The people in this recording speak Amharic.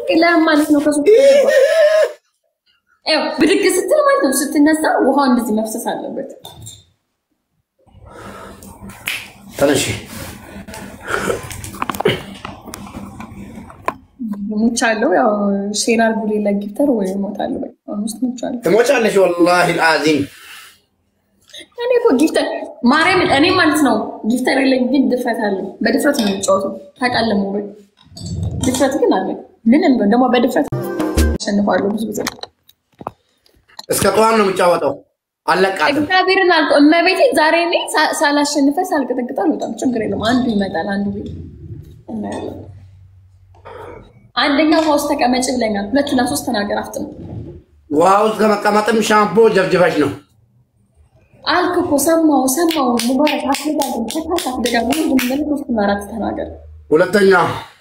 ለማለት ነው ከሱ ያው ብድግ ስትል ማለት ነው ስትነሳ ውሃው እንደዚህ መፍሰስ አለበት። ተነሺ። ሙቻለሁ ያው ሼር አድርጉልኝ ለጊፍተር ወይ እሞታለሁ። በቃ አሁን ውስጥ ሙቻለሁ። ትሞቻለሽ። ወላሂ አልዓዚም እኔ እኮ ጊፍተር ማርያምን እኔ ማለት ነው ጊፍተር የለኝ፣ ግን ድፍረት አለኝ። በድፍረት ነው የሚጫወተው ታውቃለህ። ሞባይል ድፍረት ግን አለኝ። ምንም ደግሞ በድፍረት አሸንፋለሁ ብዙ ጊዜ እስከ ጠዋት ነው የሚጫወተው። አለቃት እግዚአብሔርን አልኩ እመቤቴ ዛሬ እኔ ሳ- ሳላሸንፈ ሳልቀጠቅጥ አልወጣም። ችግር የለም። አንዱ ይመጣል፣ አንዱ ቤት እናያለን። አንደኛው ውሃ ውስጥ ተቀመጭ ብለኛል። ሁለትና ሶስት ተናገር አፍጥ ነው ውሃ ውስጥ ከመቀመጥም ሻምፖ ጀብጅበሽ ነው። አልክ እኮ ሰማው ሰማው ሙባረክ አስደጋግም ተካታፍ ደጋግሞ ግን ሶስትና አራት ተናገር ሁለተኛ